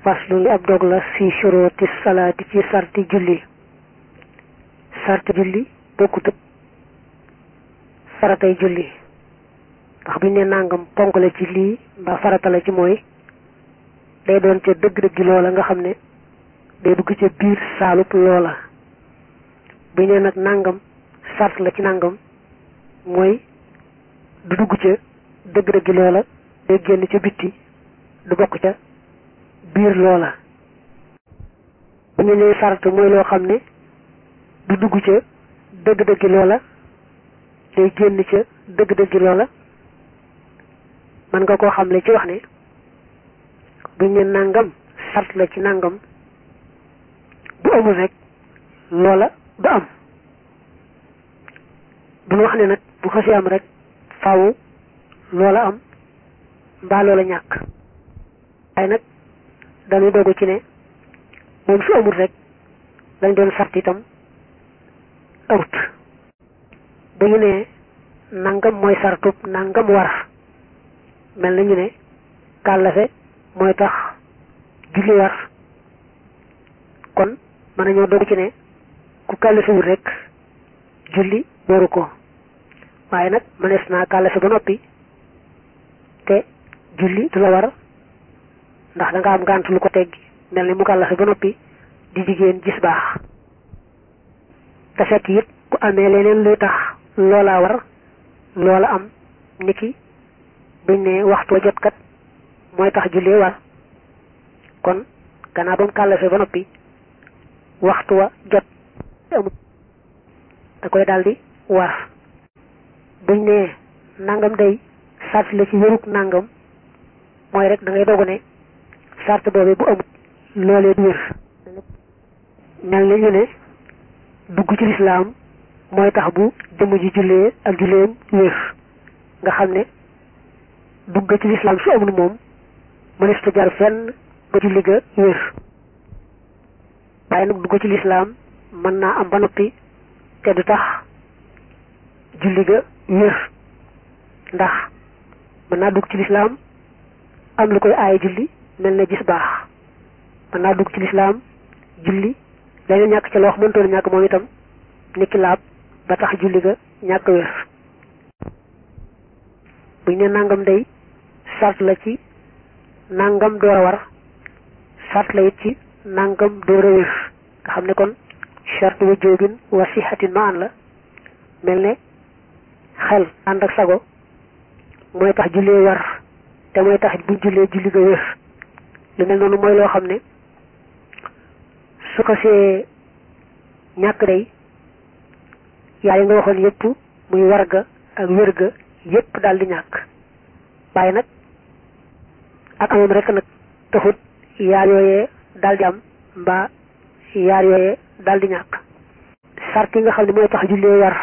faslu li ab dog la fi shuruti salaati ci sarti julli sarti julli bokkut ak faratay julli ndax buñ ne nangam ponk la ci lii mbaa farata la ci mooy day doon ca dëgg-dëgg loola nga xam ne day dugg ca biir saalub loola buñ ne nag nangam sart la ci nangam mooy du dugg ca dëgg-dëgg loola day génn ca bitti du bokk ca biir loola bu ñu nee sart mooy loo xam ne du dugg ca dëgg-dëgg loola day génn ca dëgg-dëgg loola mën nga koo xamle ci wax ne buñ ne nangam sart la ci nangam bu amul rek loola du am duñu wax ne nag bu xasee am rek faaw loola am mbaa loola ñàkk waaye nag dañuy dogu ci ne moom su amul rek lañ doon sart itam amut bu ñu ne nangam mooy sartub nangam war mel na ñu ne kàllafe mooy tax julli war kon mën nañoo dogu ci ne ku kàllafewul rek julli waru ko waaye nag mënees naa kàllafe ba noppi te julli du la war ndax da nga am gànt lu ko teggi mel ni mu kàllafe ba noppi di jigéen gis baax te fekk it ku amee leneen luy tax loola war loola am niki buñ ne waxtu wa jot kat mooy tax jullee war kon gannaaw ba mu kàllafe ba noppi waxtu wa jot amut da koy daldi war buñ ne nangam day sart la ci wérug nangam mooy rek da ngay dogu ne sart boobee bu amut loolee du wér mel na ñu ne dugg ci lislaam mooy tax bu jëmm ji jullee ak julleem wér nga xam ne dugg ci lislaam su amul moom mënees ta jar fenn ba julli ga wér waaye nag dugg ci lislaam mën naa am ba noppi te du tax julli ga wér ndax mën naa dugg ci lislaam am lu koy aaye julli mel na gis baax mën naa dugg ci lislaam julli leneen ñàkk ca loo wax mëntoon ñàkk moom itam niki laab ba tax julli ga ñàkk wér buñ ne nangam day sart la ci nangam door a war sart la it ci nangam door a wér nga xam ne kon charte wa jóobin wa sixatin ma an la mel ne xel ànd ak sago mooy tax jullee war te mooy tax buñ jullee julli ga wér lu mel noonu mooy loo xam ne su ko see ñàkk day yaay nga waxoon yépp muy war ga ak wér ga yépp daal di ñàkk waaye nag ak amam rek nag taxut yaar yooyee daal di am mbaa yaar yooyee daal di ñàkk sart yi nga xam ne mooy tax jullee war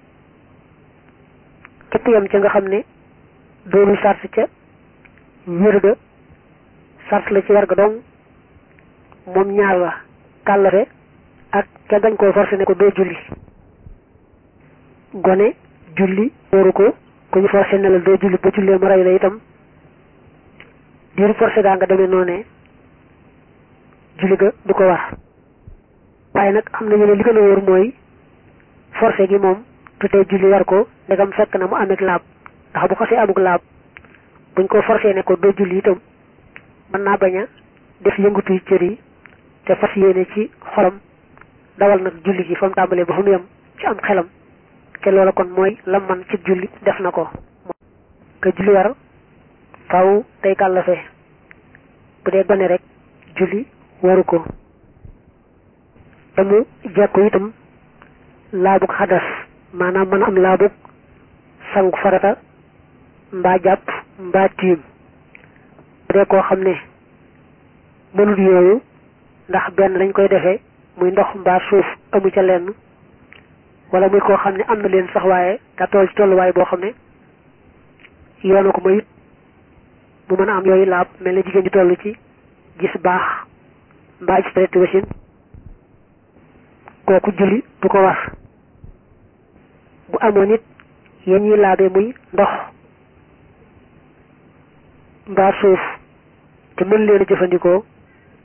képp yam ca nga xam ne doonul sart ca wér ga sart la ci war ga dong moom ñaar la kàllafe ak ca gañ koo forcé ne ko doo julli gone julli wóoru ko ku ñu forcé ne la doo julli ba jullee mu rey la itam diiru forcé gaa nga demee noonee julli ga du ko war waaye nag am nañu ne li gën a wóor mooy forcé gi moom tutee julli war ko ndegam fekk na mu amee laab ndax bu xasee amuk laab buñ ko forcé ne ko doo julli itam mën naa bañ a def yëngutuy cër yi te fas yéene ci xolam dawal nag julli gi fa mu tàmbalee ba fa mu yem ci am xelam te loola kon mooy lam man ci julli def na ko ka julli war faw day kàllafe bu dee gone rek julli waru ko te mu jekku itam laabug xadas maanaam mën a am laabug sangu farata mbaa jàpp mbaa tiim bu dee koo xam ne mënut yooyu ndax benn dañ koy defee muy ndox mbaa suuf amu ca lenn wala muy koo xam ne am na leen sax waaye daa toll ci tolluwaay boo xam ne yoona ko mayut mu mën a am yooyu laab mel na jigéen ji toll ci gis baax mbaa gis traité wasin kooku julli du ko war bu amoon it yéen ñuy laabee muy ndox mbaa suuf te mën leen a jëfandikoo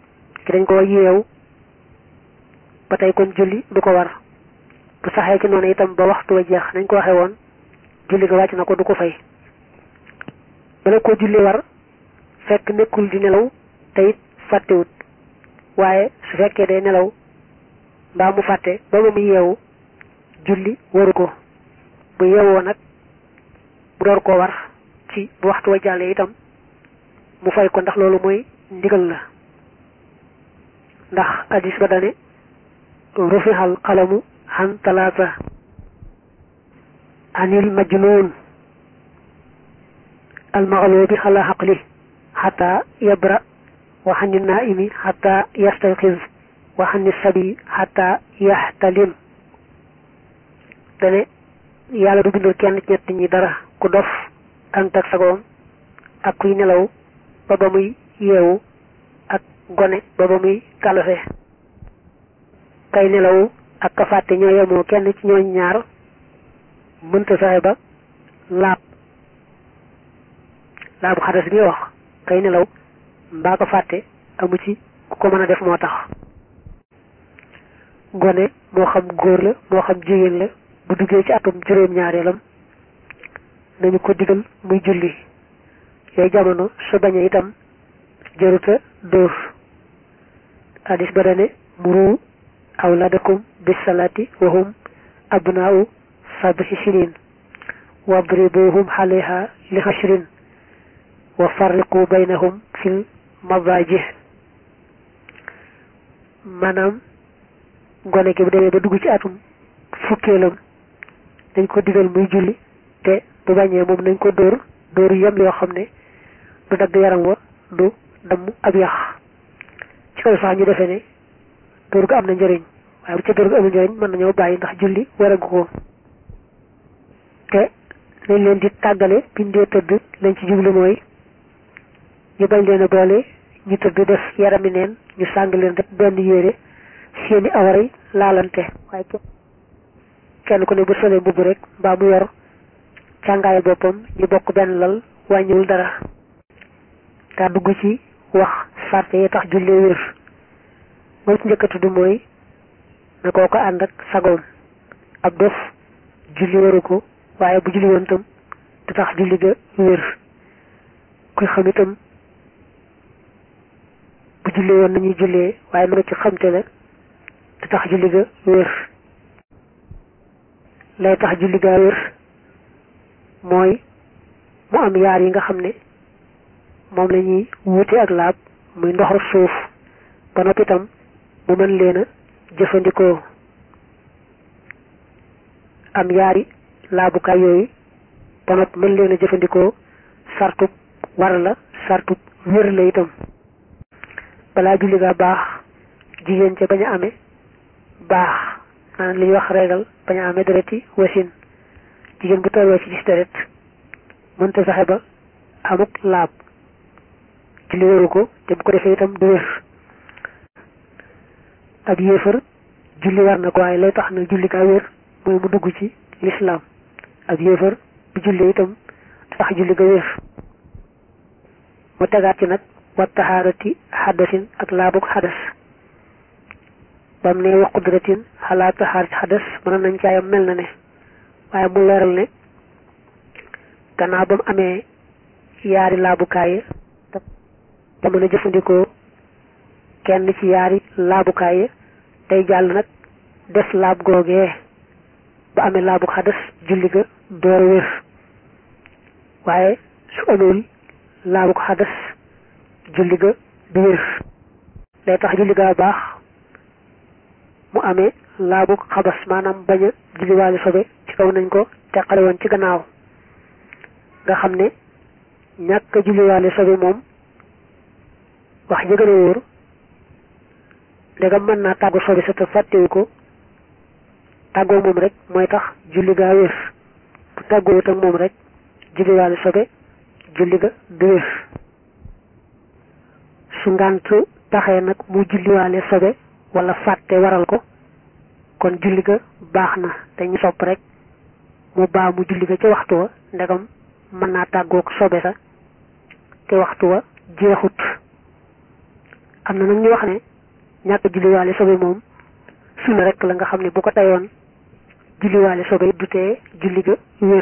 ki dañ ko yeew ba tey kon julli du ko war bu saxee ci noonu itam ba waxtu wa jeex nañ ko waxee woon julli ga wàcc na ko du ko fay bala ko julli war fekk nekkul di nelaw te it fàttewut waaye su fekkee day nelaw mbaa mu fàtte ba ba mu yeewu julli waru ko bu yeewoo nag bu door koo war ci bu waxtu wa jàllee itam mu fay ko ndax loolu mooy ndigal la ndax hadis ba dane rufixal xalamu xan talaata anil majnuun almaxlubi xala xaqli xata yabra wa xani naimi xata yastayqiz wa xani sabi xata yaxtalim dane yàlla du bindul kenn ci ñett ñi dara ku dof ànd ak sagoom ak kuy nelaw ba ba muy yeewu ak gone ba ba muy kalafe kay nelaw ak ka fàtte ñoo yemoo kenn ci ñooñ ñaar mënta fexe ba laab laabu xadas bi wax kay nelaw mbaa ko fàtte amu ci ku ko mën a def moo tax gone moo xam góor la moo xam jigéen la bu duggee ci atum juróom-ñaareelam nañu ko digal muy julli yooyu jamono su bañee itam jëruta dóor hadis ba dane muru awladakum bis salati wa hum abnaau sab'i sinin wadribuhum xaleha li xashrin wa farriqu baynahum fil madajih maanaam gone gi bu demee ba dugg ci atum fukkeelam dañ ko digal muy julli te bu bañee moom nañ ko dóor dóor yem yoo xam ne du dagg yaram wa du damm ab yax ci kaw sax ñu defee ne dóor ga am na njëriñ waaye bu ca dóor ga amul njëriñ mën nañoo bàyyi ndax julli waragu ko te nañ leen di tàggale bindee tëdd lañ ci jublu mooy ñu bañ leen a boole ñu tëdd def yarami neen ñu sàng leen rek benn yére seeni awaray laalante waaye kenn ku ne bu solee mbubb rek mbaa mu yor càngaayal boppam ñu bokk benn lal wàññiwul dara daa dugg ci wax sarte yi tax jullee wér mooy ci njëkk a tudd mooy na koo ko ànd ak sagoom ab dof julli waru ko waaye bu julli woon tam du tax julli ga wér kuy xam itam bu jullee woon nañuy jullee waaye mën a ci xamte la du tax julli ga wér lay tax julli ga wér mooy mu am yaar yi nga xam ne moom la ñuy wuute ak laab muy ndoxu suuf ba noppi itam mu mën leen a jëfandikoo am yaari laabukaay yooyu ba noppi mën leen a jëfandikoo sartub war la sartub wér la itam balaa julli ga baax jigéen ca bañ a amee baax maanaam li ñuy wax reegal bañ a amee dereti wasin jigéen bu tolloo ci gis deret mënta fexe ba amuk laab julli wéru ko te bu ko defee itam du wér ab yéefar julli war na ko waaye lay tax na julli gaa wér mooy mu dugg ci lislaam ab yéefar bu julli itam tax julli ga wér mu tegaat ci nag wa taxaarati xadasin ak laabuk xadas bam ne wa qudratin xalaa taxaarat xadas mën nañ caayam mel na ne waaye mu leeral ne gannaaw ba mu amee yaari laabukaay te mën a jëfandikoo kenn ci yaari laabukaay day jàll nag def laab googee ba amee laabu xadas julli ga door wér waaye su amul laabu xadas julli ga du wér day tax julli ga baax mu amee laabu xabas maanaam bañ a julliwaale sobe ci kaw nañ ko teqale woon ci gannaaw nga xam ne ñàkk a julliwaale sobe moom wax ja gën a wóor ndegam mën naa tàggu sobe sa te fàttewu ko tàggoo moom rek mooy tax julli gaa wér bu tàggoowut ak moom rek julliwaale sobe julli ga du wér su ngànt taxee nag mu julliwaale sobe wala fàtte waral ko kon julli ga baax na dañu sopp rek mu baa mu julli ga ca waxtu wa ndegam mën naa tàggoog sobe sa te waxtu wa jeexut am na nag ñu wax ne ñàkk julliwaale sobe moom sunna rek la nga xam ne bu ko tayoon julliwaale sobe du tee julli ga wér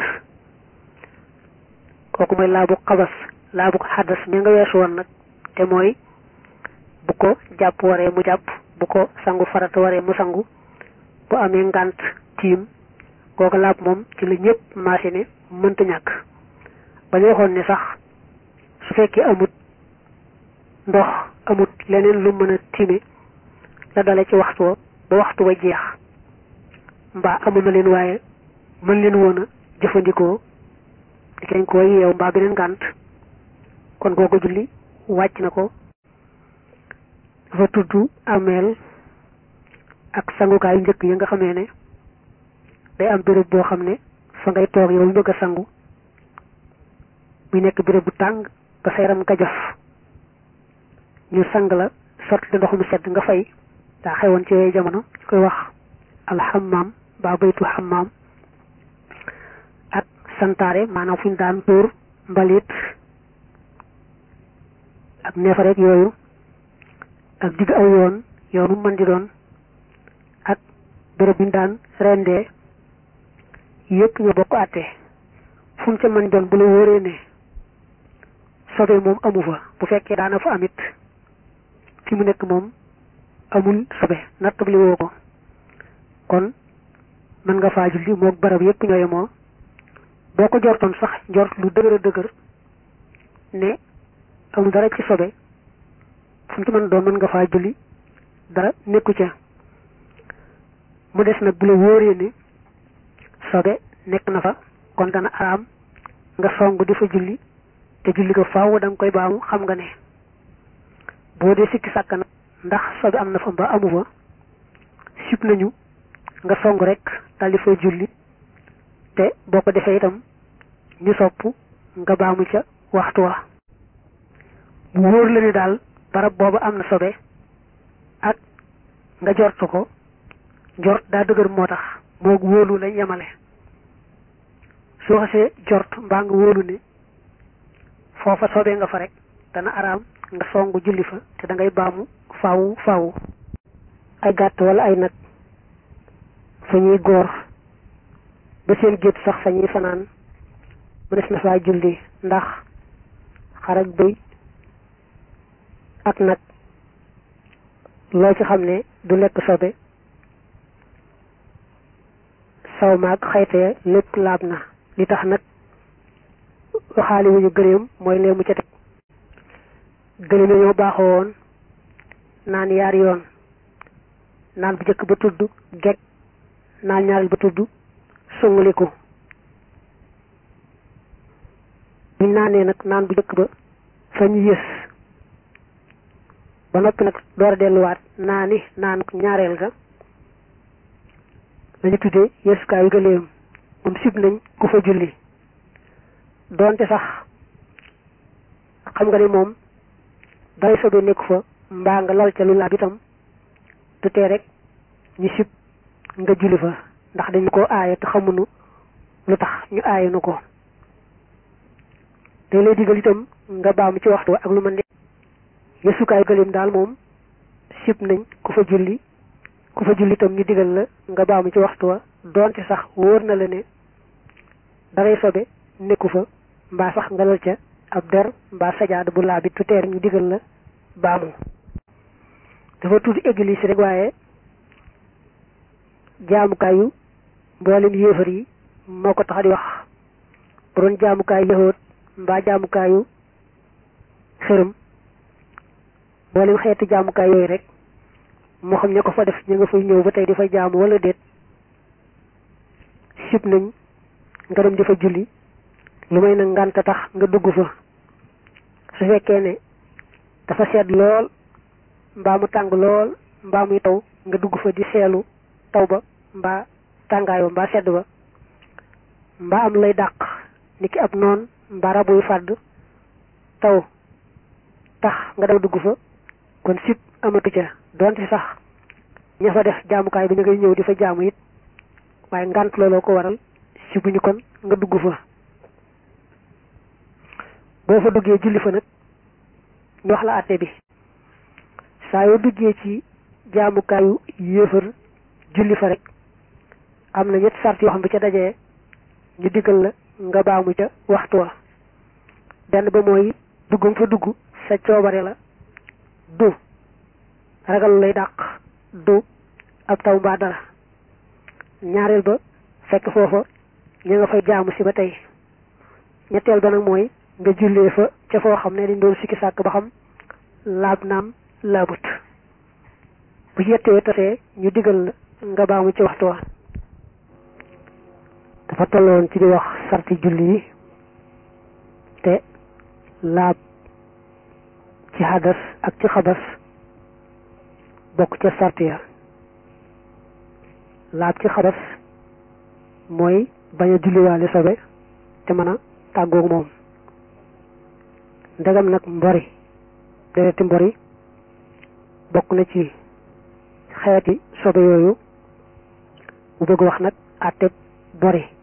kooku mooy laabu xabas laabu xadas mi nga weesu woon nag te mooy bu ko jàpp waree mu jàpp bu ko sangu farata waree mu sangu bu amee ngànt tiim kooku laab moom ci la ñëpp maase ne mënta ñàkk ba ñu waxoon ne sax su fekkee amut ndox amut leneen lu mën a tiime la dale ci waxtu wa ba waxtu wa jeex mbaa amul na leen waaye mën leen woon a jëfandikoo di kañ ko yeew mbaa beneen ngànt kon kooku julli wàcc na ko dafa tudd ameel ak sangukaayu njëkk yi nga xamee ne day am béréb boo xam ne fa ngay toog yow bëgg a sangu muy nekk béréb bu tàng ba sa yaram gajaf ñu sang la sotti ndox mu sedd nga fay daa xewoon ci yooyu jamono ñu koy wax alxamaam ba baytu xamaam ak santaare maanaam fu ñu daan tuur mbalit ak neefareeg yooyu ak digg aw yoon yoonu mën di doon ak béréb bi ñu daan rendee yëpp ñoo bokk àtte fu mu ca mën doon bu la wóoree ne sobe moom amu fa bu fekkee daana fa amit fi mu nekk moom amul sobe nattab li woo ko kon mën nga faa julli moog barab yëpp ñoo yemoo boo ko jortoon sax njort lu dëgër a dëgër ne amul dara ci sobe fu mu ci mën doon mën nga faa julli dara nekku ca mu des nag bu la wóoree ne sobe nekk na fa kon dana araam nga song di fa julli te julli ko faaw da nga koy baamu xam nga ne boo dee sikki sàkk nag ndax sobe am na fa mbaa amu fa sib nañu nga song rek daal di fay julli te boo ko defee itam ñu sopp nga baamu ca waxtu wa bu wóor la ne daal barab booba am na sobe ak nga jort ko jort daa dëgër moo tax moo wóolu lañ yemale soo xasee jort mbaa nga wóolu ne foofa soobee nga fa rek dana araam nga songu julli fa te da ngay baamu faawu faawu ay gàtt wala ay nag fa ñuy góor ba seen gétt sax fa ñuy fanaan mënees na faa julli ndax xar ak bëy ak nag loo ci xam ne du lekk sobe saw maag xayte lépp laab na li tax nag waxaali wuñu gëléem mooy lee mu ca teg gëléem yi ñoo baaxoo woon naan yaari yoon naan bu njëkk ba tudd geg naan ñaareel ba tudd sunguliku buñ naanee nag naan bu njëkk ba fa ñu yës ba noppi nag door a delluwaat naani naan ñaareel ga lañu tuddee yëskaayu gëléem moom sib nañ ku fa julli doonte sax xam nga ne moom day sobe nekku fa mbaa nga lal ca lu laab itam du tee rek ñu sib nga julli fa ndax dañu ko aaye te xamuñu lu tax ñu aaye nu ko day lay digal itam nga baamu ci waxtu ak lu mën de yësukaayu gëléem daal moom sib nañ ku fa julli ku fa julli itam ñu digal la nga baamu ci waxtu wa doonte sax wóor na la ne daray sobe nekku fa mbaa sax nga lal ca ab der mbaa sajaada bu laabit tu teer ñu digal la baamu dafa tudd église rek waaye jaamukaayu mboolem yéefar yi moo ko tax di wax bu doon jaamukaayu yahoot mbaa jaamukaayu xërëm mboolem xeeti jaamukaay yooyu rek moo xam ña ko fa def ñu nga fay ñëw ba tey di fa jaamu wala déet sib nañ nga dem di fa julli lu may nag ngànta tax nga dugg fa su fekkee ne dafa sedd lool mbaa mu tàng lool mbaa muy taw nga dugg fa di seelu taw ba mbaa tàngaay ba mbaa sedd ba mbaa am lay dàq ni ki ab noon mbaa rabuy fàdd taw tax nga daw dugg fa kon sib amatu ca donte sax ña fa def jaamukaay bi ñu ngay ñëw di fa jaamu it waaye ngànt looloo ko waral sibuñu kon nga dugg fa boo fa duggee julli fa nag ñu wax la àtte bi saa yoo duggee ci jaamukaayu yéefar julli fa rek am na ñetti sart yoo xam bu ca dajee ñu diggal la nga baamu ca waxtu wa benn ba mooy duggum fa dugg sa coobare la du ragal lay dàq du ab taw mbaa dara ñaareel ba fekk foofa ñu nga fay jaamu si ba tey ñetteel ba nag mooy nga jullee fa ca foo xam ne dañ doon sikki sàkk ba xam laab naam laabut bu ci yettee tasee ñu digal la nga baamu ci waxtu wa dafa tolloon ci di wax sarti julli yi te laab ci hadas ak ci xabas bokk ca sart ya laab ci xabas mooy bañ a julliwaale sobe te mën a tàggoog moom ndegam nag mbori dereti mbori bokk na ci xeeti sobe yooyu mu bëgg wax nag àtte bori